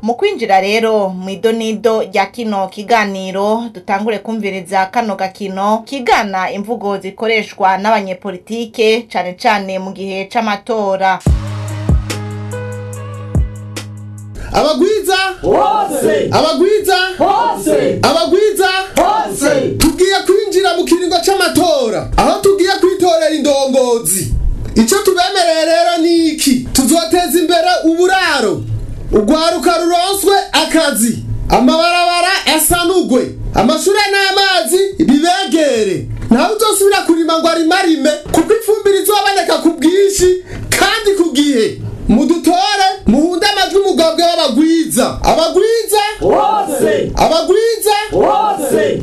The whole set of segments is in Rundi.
mu kwinjira rero mu idonido rya kino kiganiro dutangure kumviriza kano gakino kigana imvugo zikoreshwa n'abanyepolitike cane cane mu gihe c'amatora abagwiza hose abagwiza hose abagwiza hose tugiye kwinjira mu kiringo c'amatora aho tugiye kwitorera indongozi ico tubemereye rero ni iki tuzoteza imbere uburaro urwaruka ruronswe akazi amabarabara asanugwe amashure n'amazi bibegere ntawe uzosubira kurima ngo arimarime kuko ifumbire izoboneka ku bwinshi kandi ku gihe mudutore muhunde amajwi umugambwe w'abagwiza abagwiza hose abagwiza hose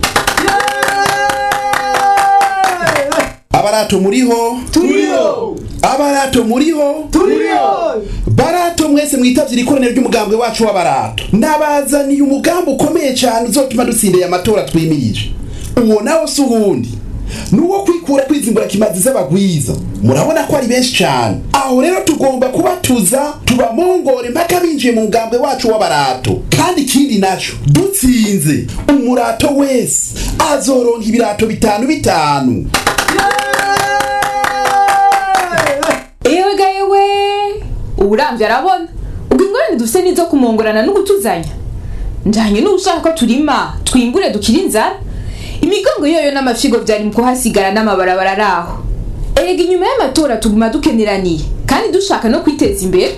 abarato muriho turiyo abarato muriho turiyo barato mwese mwitavye ikoraniro ry'umugambwe wacu w'abarato ndabazaniye umugambi ukomeye cyane uzotuma dutsindeye amatora twimirije uwo nawo si uwundi nuwo kwikura kwizimbura kimazi z'abagwiza murabona ko ari benshi cyane aho rero tugomba kubatuza tubamongore mpaka binjiye mu mugambwe wacu w'abarato kandi ikindi naco dutsinze umurato wese azoronka ibirato bitanu bitanu ewe ga yewe uburamvye arabona ubwo ingorane dufise nizo kumongorana no gutuzanya njanye n'ushaka ko turima twimbure dukira inzara imigongo yoyo n'amafyigo vyari mu kuhasigara n'amabarabara araho erega inyuma y'amatora tuguma dukeneraniye kandi dushaka no kwiteza imbere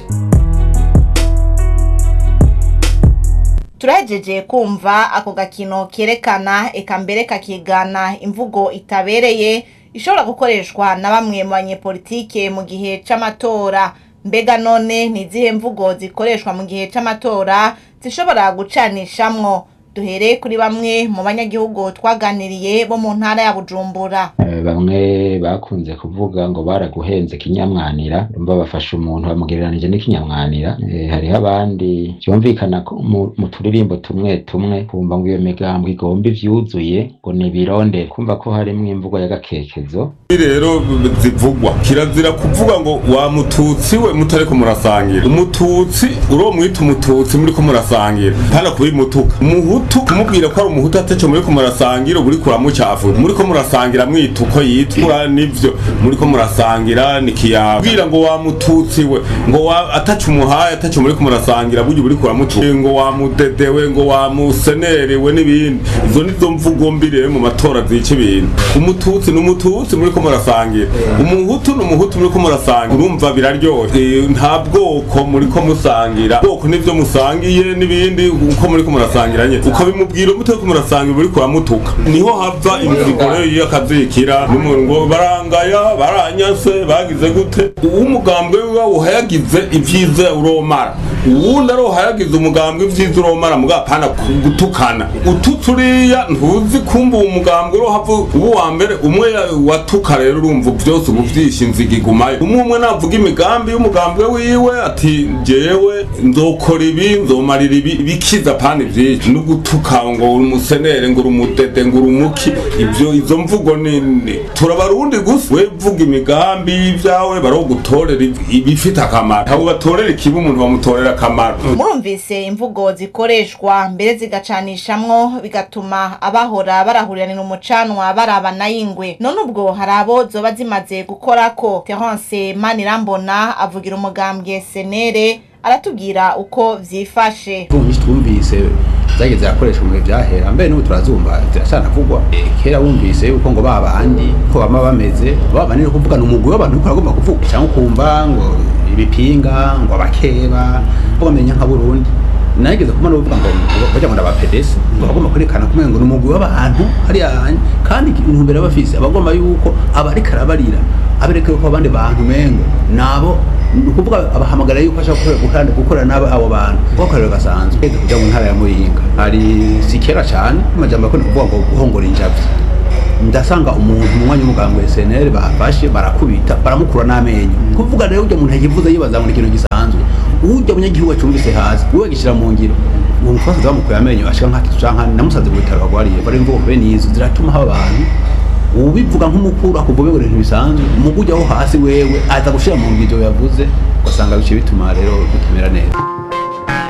turahejeje kumva ako gakino kerekana eka mbere kakigana imvugo itabereye ishobora gukoreshwa na bamwe mu banyepolitike mu gihe c'amatora mbega none ni izihe mvugo zikoreshwa mu gihe c'amatora zishobora gucanishamwo duhere kuri bamwe mu banyagihugu twaganiriye bo mu ntara ya bujumbura Eh, bamwe bakunze kuvuga ngo baraguhenze kinyamwanira urumva bafashe umuntu bamugereranije n'ikinyamwanira Eh, hariho abandi byumvikana ko mu- mu turirimbo tumwe tumwe kumva ngo iyo migambo igomba ivyuzuye ngo ni ibirondere kumva ko harimwo imvugo y'agakekezo rero zivugwa kirazira kuvuga ngo wa mututsi we mutariko murasangira umututsi uro mwita umututsi muriko murasangira hana kubimutuka umuhutu kumubwira ko ari umuhutu ataco muriko murasangira uba uriko uramucafura muriko murasangira mwita uko yitwa nivyo muriko murasangira nikiyawe bwira ngo wa mututsi we ngo wa ataco umuhaye ataco muriko murasangira burya uba uriko uramutuka ngo wa mudedewe ngo wa musenerewe n'ibindi izo nizo mvugo mbi rero mu matora zica ibintu umututsi ni umututsi muriko murasangira umuhutu ni umuhutu muriko murasangira urumva biraryoshye Eh, nta bwoko muriko musangira bwoko nivyo musangiye n'ibindi uko muriko murasangira nyene ukabimubwira mutariko murasangira uriko uramutuka niho hava inzigo rero y'akazikira n'umuntu ngo barangaya baranyase bagize gute uw'umugambwe wiwe uhayagize ivyiza uromara uwundi ari uhayagize umugambwe ivyiza uromara mugapana gutukana ututse uriya ntuzi kumva uwo mugambwe urohava uba uwa mbere umwe ya- watuka rero urumva vyose ubu vyishe inziga igumayo umwe umwe navuga imigambi y'umugambwe wiwe ati jewe nzokora ibi nzomarira ibi bikiza pani vyinshi no gutuka ngo uri umusenere ngo uri umudede ngo uri umuki ivyo izo mvugo ni ni- turabarundi gusa we vuga imigambi y'ivyawe barogutorera ibifite akamaro ntabwo batorera ikibi umuntu bamutorera akamaro murumvise imvugo zikoreshwa mbere zigacanishamwo bigatuma abahora barahuriranira umucanwa barabana y'ingwe none ubwo hari abo zoba zimaze gukorako terence manirambona avugira umugambwe senere aratubwira uko vyifashe ubu nyinshi twumvise zagiye zirakoreshwa mu bihe byahera mbere n'ubu turazumva ziracanavugwa Eh, kera wumvise yuko ngo ba bandi ko bama bameze ba bandi ni ukuvuga ni umugwi w'abantu uriko uragomba kuvuga cyangwa ukumva ngo ibipinga ngo abakeba ngo bamenya nka burundi nageze kumana uvuga ngo bajya ngo ndabapedesi ngo bagomba kwerekana kumenya ngo ni umugwi w'abantu hariya hanye kandi intumbero bafise abagomba yuko abariko arabarira abereka yuko abandi bantu mengo nabo ni ukuvuga abahamagara yuko ashaka gukora gukorana n'abo abo bantu kuko akarero gasanzwe Ugeze kuja mu ntara ya muyinga hari si kera cyane amajambo yakunda kuvuga ngo guhongora injavyi ndasanga umuntu mu mwanya w'umuganga wa SNL bafashe barakubita baramukura n'amenyo kuvuga rero ujya muntu yivuze yibaza ngo ni ikintu gisanzwe ujya munyagihugu acumbise hasi we gishyira mu ngiro uwo mufasaza bamukuye amenyo ashika nk'atatu canke namusaze mu bitaro bagwariye bari imvugo bene izo ziratuma haba abantu ubivuga nk'umukuru akuvuga ngo ibintu bisanzwe umugu ujyaho hasi wewe aza gushira mu ngiro ivyo yavuze ugasanga bice bituma rero bitumera neza